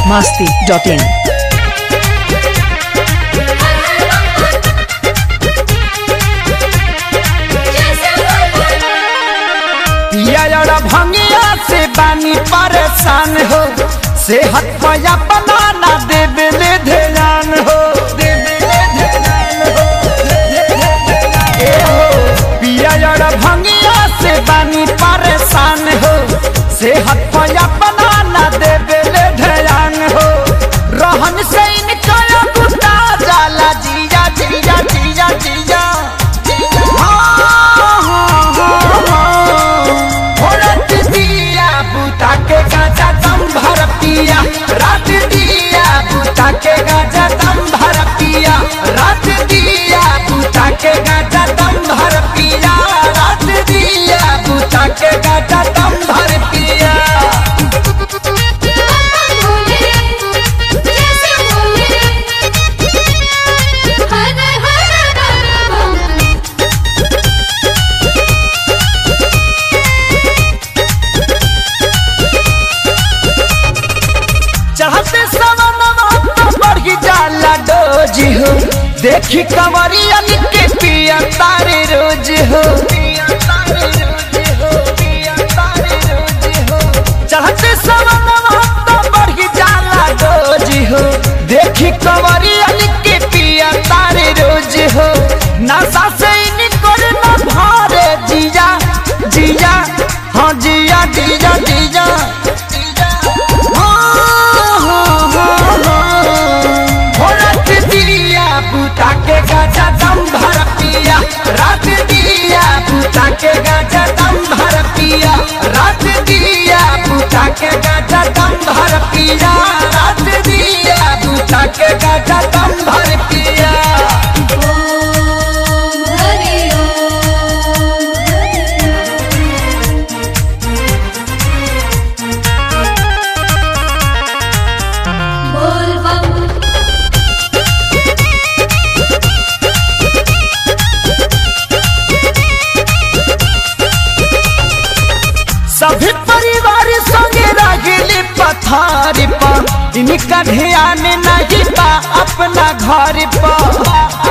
masti.in. पिया भंगिया से बानी परेशान हो सेहत पया बनाना देवे ले ध्यान हो ए हो पिया भंगिया से बानी परेशान हो सेहत पया बनाना देवे ले ध्यान हो रहन से इनका गुस्सा जाला जिया जिया जिया जिया हाँ, हाँ, हाँ, हाँ। भोरत दिया बुता के गाजा दम भर पिया रात दिया बुता के गाजा दम भर पिया रात दिया बुता के गाजा दम भर पिया रात दिया बुता के गाजा दम भर पिया चढ़ते सवनवा तो बढ़ी जाला डोजी हो देखी कंवरिया के पिया तारे रोज हो चढ़ते सवनवा तो बढ़ी जाला डोजी हो देखी कंवरिया के पिया तारे रोज हो नशा से निकल न भारे जिया जिया हाँ जिया जिया जिया भोरत दिया बुता के गाजा दम भर पिया रात दिया बुता के गाजा दम भर पिया रात दिया बुता के गाजा दम भर पिया रात दिया बुता के गाजा दम भर पिया बोल बम सभी परिवार संगे रगली पथारी पर इनका ध्यान नहीं बा अपना घर पर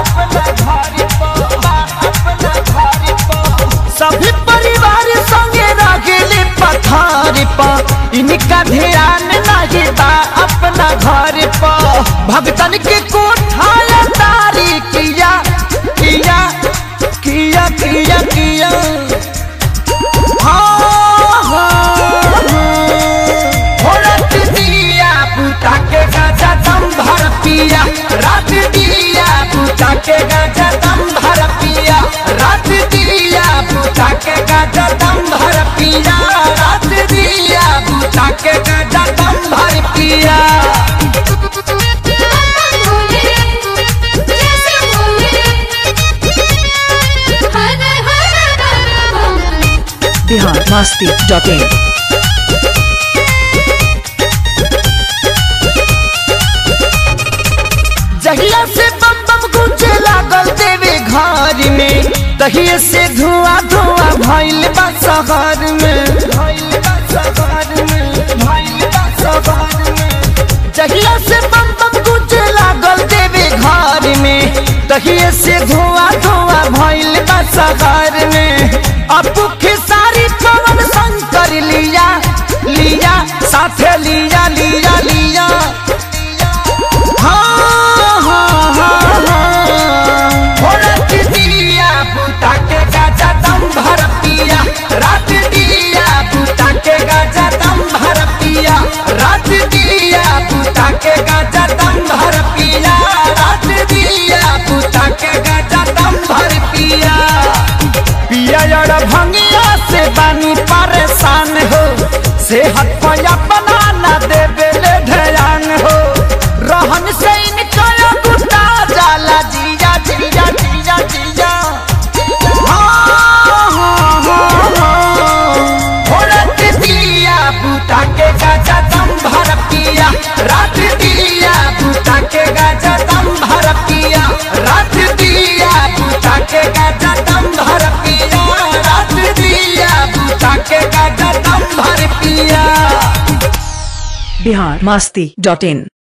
सभी परिवार संगे रगली पथारी पर इनका ध्यान नहीं बा अपना घर पर भगतन के कोठाया तारी किया किया किया किया किया भोरत दिया बुता के गाजा दम भर पिया रात दिया बुता के गाजा दम भर पिया रात दिया बुता के गाजा दम भर पिया रात दिया बुता के गाजा दम भर पिया Bihar masti.in. जहिया से बम बम गुंजे लागल देवे घर में तहिए से धुआं धुआं भइल बा शहर में भइल बा शहर में भइल बा शहर में जहिया से बम बम गुंजे लागल देवे घर में तहिए से धुआं धुआं भइल बा शहर में अपू सारी पवन शंकर लिया लिया साथे लिया लिया लिया हाँ, हाँ, हाँ, हाँ। भोरत दिया बुता के गाजा दम भर पिया रात दिया बुता के गाजा दम भर पिया रात दिया बुता के गाजा दम भर पिया रात दिया बुता के गाजा दम भर पिया पिया यार भंगिया से बानी परेशान हो सेहत पया बनाना देवे ले ध्यान हो रहन से इनका गुस्सा जाला जिया जिया जिया जिया हाँ, हाँ, हाँ, हाँ। भोरत दिया बुता के गाजा दम भर पिया रात दिया बुता के गाजा दम भर पिया रात दिया बुता के गाजा दम भर पिया रात दिया बुता के गाजा दम भर पिया बिहार मास्ती डॉट इन